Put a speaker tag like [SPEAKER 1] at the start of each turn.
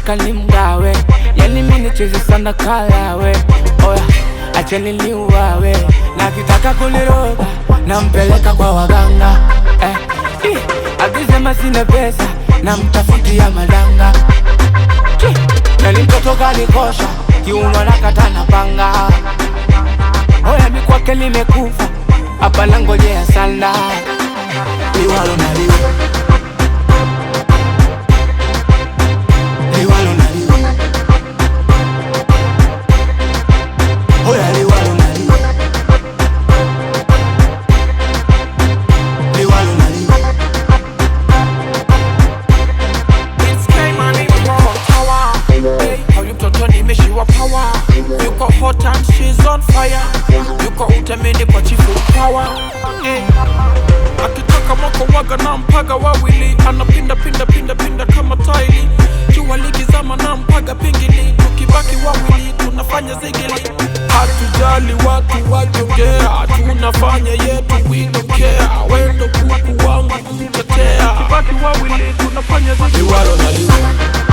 [SPEAKER 1] nataka nimgawe, yani mimi nicheze sana kalawe. Oya, acheni niuawe, na kitaka kuniroga nampeleka kwa waganga eh, ih, akisema sina pesa namtafutia madanga Chi, nani mtoto kanikosha kiuno nakata na panga Oya mi kwake nimekufa hapa nangojea sana liwalo na liwe liwalo na liwe Oya liwalo na liwe liwalo na liwe
[SPEAKER 2] Huyu mtoto nimeshiwa power, yuko hot and she's on fire, yuko utemini kwa chifu power eh. Akitaka mwako waga na mpaga wawili, anapinda pinda pinda pinda kama taili, jua likizama na mpaga pingili, tukibaki wawili tunafanya zigili, hatujali watu wajongea, tunafanya yetu we don't care, wendo kuku wangu mtetea, tukibaki wawili tunafanya zigili
[SPEAKER 1] liwalo na liwe